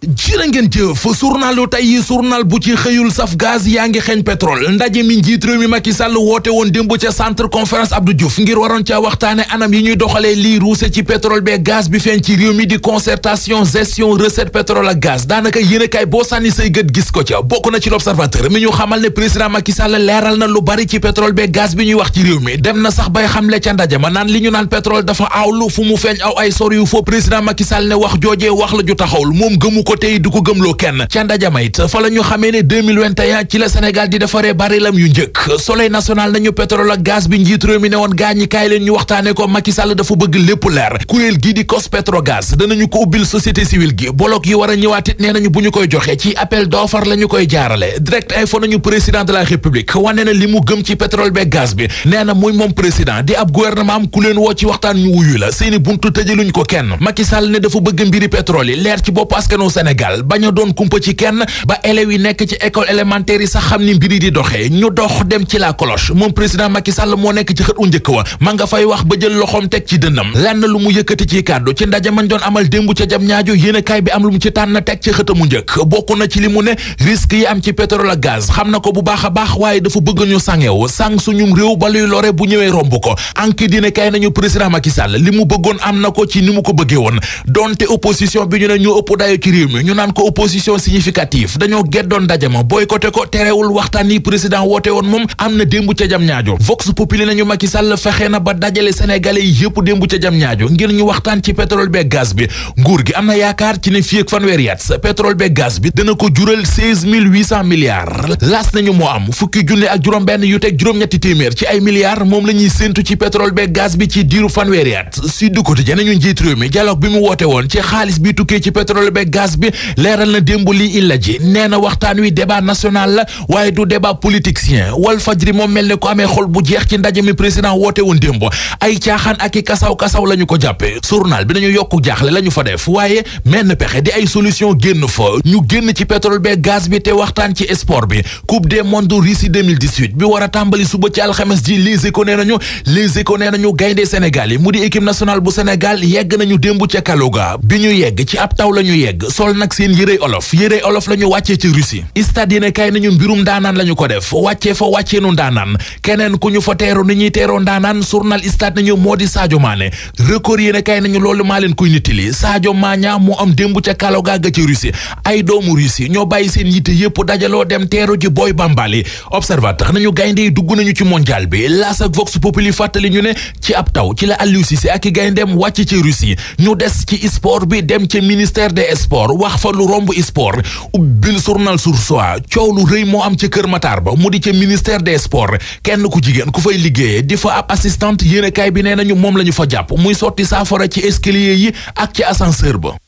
jërë ngeen jëf journalu tey yi journal bu ci xëyul saf gaz yaa ngi xeeñ pétrole ndaje mi njiit réew mi Macky Sall woote woon démb ca centre conférence Abdou Diouf ngir waroon ca waxtaane anam yi ñuy doxalee lii ruuse ci pétrole bee gaz bi feeñ ci réew mi di concertation gestion recette pétrole ak gaz daanaka yéenekaay boo sànni say gët gis ko ca bokk na ci l'observateur mi ñu xamal ne président Macky Sall leeral na lu bari ci pétrole bee gaz bi ñuy wax ci réew mi dem na sax bay xamle ca ndaje ma naan li ñu naan pétrole dafa aawlu fu mu feeñ aw ay sor yu foo président Macky Sall ne wax joojee wax la ju taxawul moom gëmu ko tey du ko gëmloo kenn ca ndajama it fa la ñu xamee ne 2021 ci la Sénégal di defaree barilam yu njëkk soleil national nañu pétrole ak gaz bi njiit réew mi ne woon gaañi kaay leen ñu waxtaane ko Macky Sall dafa bëgg lépp leer kuréel gii di COS-Petrogaz danañu ko ubbil société civile gi bolok yi war a ñëwaat it nee nañu bu ñu koy joxe ci appel d'offre la ñu koy jaarale direct info nañu président de la république wane na li mu gëm ci pétrole be gaz bi nee na muy moom président di ab gouvernement am ku leen woo ci waxtaan ñu wuyu la seeni buntu tëjaluñ ko kenn Macky Sall ne dafa bëgg mbiri pétrole yi leer ci bopp askanu Sénégal bañ a doon kumpa ci kenn ba élèves yi nekk ci école élémentaire yi sax xam ni mbiri di doxee ñu dox dem ci la cloche moom président Macky Sall moo nekk ci xët u njëkk wa ma nga fay wax ba jël loxoom teg ci dënnam lenn lu mu yëkkati ci kàddu ci ndaje mañ doon amal démb ca jam ñaajo yéenekaay bi am lu mu ci tànn teg ci xët mu njëkk bokk na ci li mu ne risque yi am ci pétrole ak gaz xam na ko bu baax a baax waaye dafa bëgg ñu sàngew sàng suñum réew ba luy lore bu ñëwee romb ko anki dina kay nañu président Macky Sall li mu bëggoon am na ko ci ni mu ko bëggee woon donte opposition bi ñu ne ñu ëpp dayo ci réew mi ñu naan ko opposition significative dañoo geddoon ndajama boycotté ko terewul waxtaan yi président woote woon moom am na démb ca jam ñaajo vox populi nañu Macky Sall fexe na ba dajale sénégalais yi yëpp démb ca jam ñaajo ngir ñu waxtaan ci pétrole beeg gaz bi nguur gi am na yaakaar ci ne fii ak fanweeri at pétrole beeg gaz bi dana ko jural seize mille huit cent milliards laas nañu moo am fukki junne ak juróom benn yu teg juróom-ñetti téeméer ci ay milliards moom la ñuy séentu ci pétrole beeg gaz bi ci diiru fanweeri at Sud Quotidien nañu njiit réew mi dialogue bi mu woote woon ci xaalis bi tukkee ci pétrole beeg gaz bi leeral na démb lii illa ji nee na waxtaan wi débat national la waaye du débat politicien wal fajri moom mel ne ko amee xol bu jeex ci ndaje mi président woote woon démb ay caaxaan ak i kasaw-kasaw la ñu ko jàppe journal bi nañu yokku jaaxle la ñu fa def waaye menn pexe di ay solution génn fa ñu génn ci pétrole beeg gaz bi te waxtaan ci sport bi coupe des mondes Russie 2018 bi war a tàmbali suba ci alxames ji les éco nee nañu les éco nee nañu gaynde Sénégal yi mu di équipe nationale bu Sénégal yegg nañu démb ca Kaluga bi ñu yegg ci ab taw la ñu yegg sol nag seen yërey olof yërey olof la ñu wàccee ci Russie stade yéene kay nañu mbirum ndaanaan la ñu ko def wàccee fa wàcceenu ndaanaan keneen ku ñu fa teeru ni ñuy teeroo ndaanaan journal stade nañu moo di Sadio Mané record yéene kay nañu loolu maa leen koy nittali Sadio Maña moo am démb ca Kaluga ga ci Russie ay doomu Russie ñoo bàyyi seen yitte yépp dajaloo dem teeru ji Boy Bambali observateur nañu gaynde yi dugg nañu ci mondial bi L'As ak Vox Populi fàttali ñu ne ci ab taw ci la Aliou Cissé ak i gayndeem wàcc ci Russie ñu des ci sport bi dem ca ministère des sports wax fa lu romb sport ubbil journal Source A coow lu rëy moo am ca Kër Matar ba mu di ca ministère des sports kenn ku jigéen ku fay liggéeyee di fa ab assistante yéenekaay bi nee nañu moom la ñu fa jàpp muy sotti saafara ci escalier yi ak ci ascenseur ba